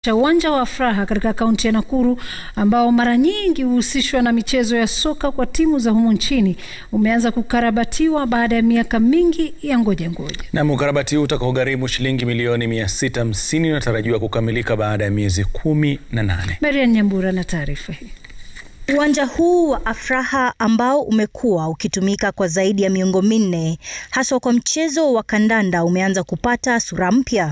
Uwanja wa Afraha katika kaunti ya Nakuru ambao mara nyingi huhusishwa na michezo ya soka kwa timu za humu nchini umeanza kukarabatiwa baada ya miaka mingi ya ngoja ngoja. Na ukarabati huu utakaogharimu shilingi milioni 650 unatarajiwa kukamilika baada ya miezi kumi na nane. Marian Nyambura na taarifa hii. Uwanja huu wa Afraha ambao umekuwa ukitumika kwa zaidi ya miongo minne haswa kwa mchezo wa kandanda umeanza kupata sura mpya.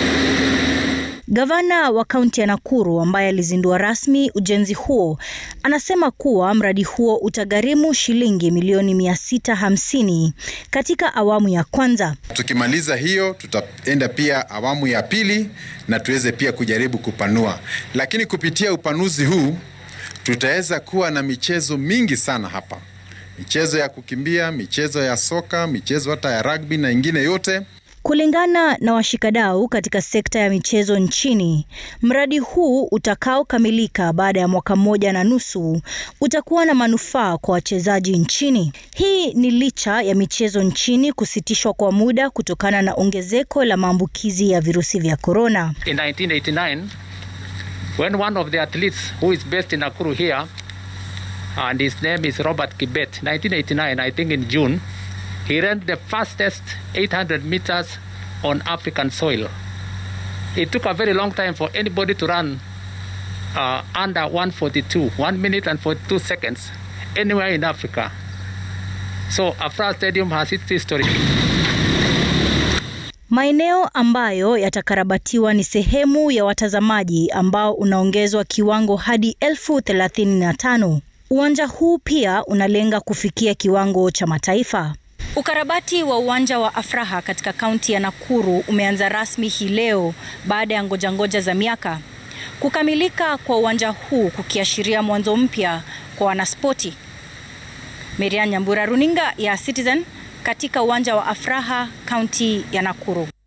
Gavana wa kaunti ya Nakuru ambaye alizindua rasmi ujenzi huo anasema kuwa mradi huo utagharimu shilingi milioni mia sita hamsini katika awamu ya kwanza. Tukimaliza hiyo, tutaenda pia awamu ya pili na tuweze pia kujaribu kupanua, lakini kupitia upanuzi huu tutaweza kuwa na michezo mingi sana hapa, michezo ya kukimbia, michezo ya soka, michezo hata ya rugby na ingine yote. Kulingana na washikadau katika sekta ya michezo nchini, mradi huu utakaokamilika baada ya mwaka mmoja na nusu utakuwa na manufaa kwa wachezaji nchini. Hii ni licha ya michezo nchini kusitishwa kwa muda kutokana na ongezeko la maambukizi ya virusi vya korona. In 1989, when one of the athletes who is based in Nakuru here, and his name is Robert Kibet, 1989, I think in June, he ran the fastest 800 meters on African soil. It took a very long time for anybody to run uh, under 142, 1 minute and 42 seconds, anywhere in Africa. So Afra Stadium has its history. Maeneo ambayo yatakarabatiwa ni sehemu ya watazamaji ambao unaongezwa kiwango hadi elfu thelathini na tano. Uwanja huu pia unalenga kufikia kiwango cha mataifa. Ukarabati wa uwanja wa Afraha katika kaunti ya Nakuru umeanza rasmi hii leo baada ya ngoja ngoja za miaka. Kukamilika kwa uwanja huu kukiashiria mwanzo mpya kwa wanaspoti. Miriam Nyambura, runinga ya Citizen katika uwanja wa Afraha, kaunti ya Nakuru.